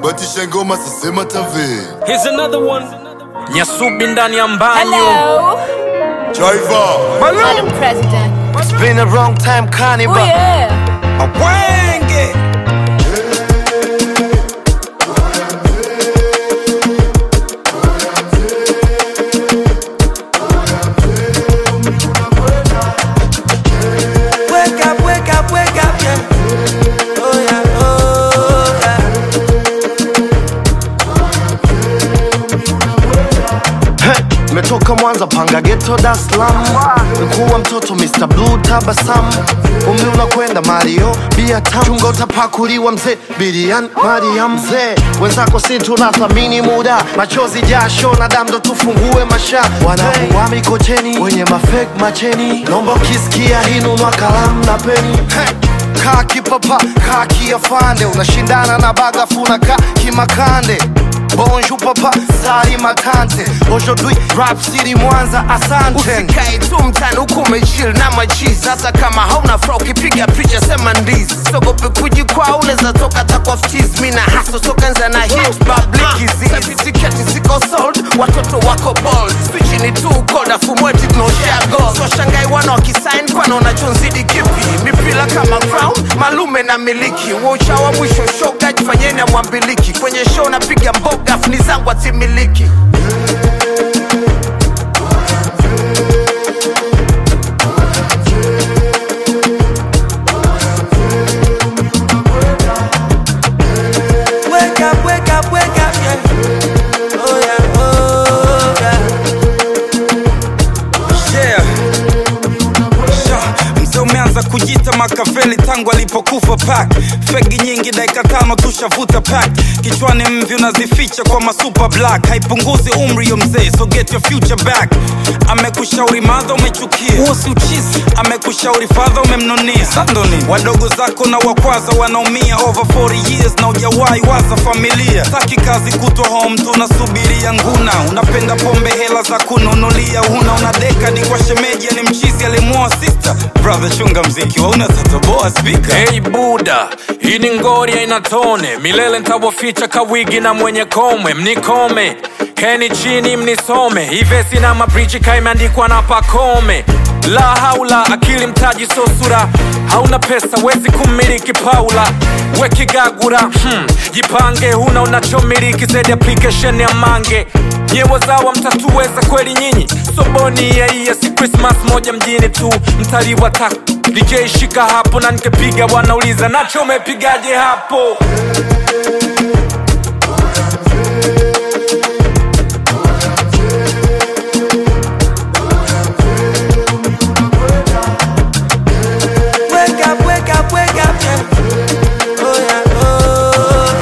batisha ngoma sasema tave Here's another one. Nyasubi ndani ya mbanyo. Hello, Jaiva Madam President. It's been a long time, Oh Carnival. yeah. Wenge. Wake up, wake up, wake up, yeah. Oh yeah, oh yeah. Hey, Metoka Mwanza panga ghetto Dar es Salaam. Mkuu mtoto Mr. Blue tabasamu. Umri unakwenda Mario, bia tamu. Chunga utapakuliwa mzee, Bilian Mariam mzee. Wenzako si tunathamini muda, machozi jasho na damu ndo tufungue masha. Wanangu wa Mikocheni, wenye mafake macheni. Naomba ukisikia hii nunua kalamu na peni. Hey. Kaa kipapa, kaa kiafande, unashindana na bagafu na kaa kimakande Bonjour papa, sari matante Aujourd'hui rap city Mwanza, asante Usikae tu mtani huku umechill na machizi hata kama hauna furaha ukipiga picha sema ndizi sogope kujikwaa unaweza toka takwaftiz mi na haso toka nza na hit bablikizi tiketi ziko sold watoto wako bold spichi ni tu koda fumweti tunaoshare gold so shangai wana wakisign kwana unachonzidi kipi mipila kama crown malume na miliki wocha wa mwisho shoga jifanyeni amwambiliki kwenye show napiga mboga funi zangu atimiliki Wake up, wake up, wake up, yeah. Oh yeah, oh yeah. Yeah. Sha, mzee umeanza kujita makaveli tangu alipokufa pak fegi nyingi dakika tano tushavuta pak kichwani mvi unazificha kwa masuper black haipunguzi umri yo mzee so get your future back amekushauri madha umechukia huo si uchizi amekushauri fadha umemnunia sandoni wadogo zako na wakwaza wanaumia over 40 years na ujawahi waza familia taki kazi kutwa home tunasubiria nguna unapenda pombe hela za kununulia huna una dekadi kwa shemeji ni mchizi alimuoa sister brother chunga mziki wauna tatoboa spika Hey Buda, hii ni ngori haina tone, milele ntawaficha kawigi na mwenye komwe, mnikome keni chini mnisome, ivesi na mabrichi kaimeandikwa na pakome la haula akili mtaji so sura hauna pesa wezi kumiliki paula wekigagura hmm. jipange huna unachomiliki zaidi application ya mange nyewozawa mtatuweza kweli nyinyi soboni yaiya si krismas moja mjini tu mtalii wa tak DJ shika hapo na nikepiga wanauliza nacho umepigaje hapo Wake up, wake up, wake up, yeah. Oh yeah, oh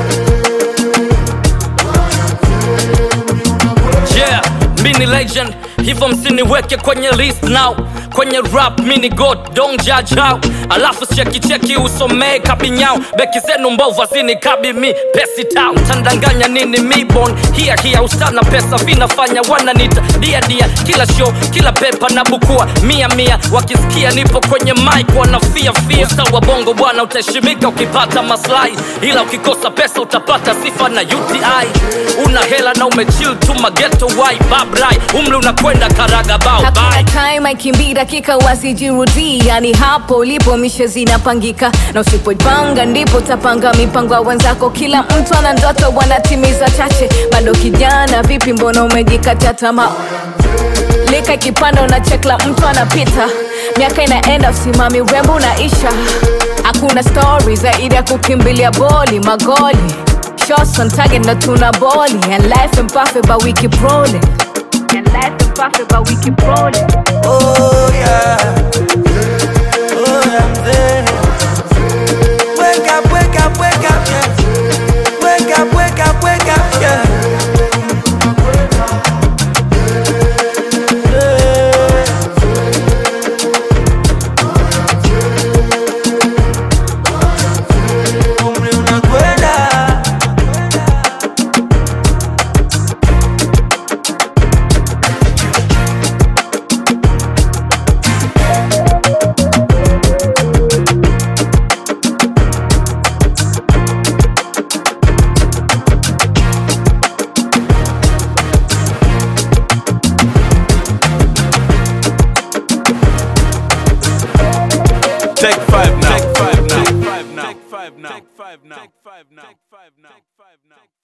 yeah. yeah mi ni legend hivyo msiniweke kwenye list now kwenye rap mini god don't judge how alafu chekicheki usomee kabinyao beki zenu mbovu azini kabi mi pesi tao tandanganya nini mibon hia hia usana pesa vinafanya wananita dia dia kila show kila pepa na bukua mia mia wakisikia nipo kwenye mic wanafia fia usa wa bongo bwana utaheshimika ukipata maslahi ila ukikosa pesa utapata sifa na uti una hela na umechill tu mageto wai babrai umri unakwenda karaga bao Hakuna bye time aikimbii dakika wasijirudii, yani hapo ulipo mishe zinapangika, na usipoipanga ndipo utapanga mipango ya wenzako. Kila mtu ana ndoto, wanatimiza chache. Bado kijana, vipi, mbona umejikatia tamaa? lika ikipanda unachekla mtu anapita miaka inaenda usimami urembo unaisha hakuna stori zaidi ya kukimbilia boli magoli shots on target na tuna boli and life and perfect but we keep rolling and life and perfect but we keep rolling Oh yeah. Oh yeah, I'm there. Wake up, wake up, wake up, yeah. Wake up, wake up, wake up, yeah. Umri unakwenda. Take five now. Take five now. Take five now. Take five now. Take five now. Take five now. Take five now.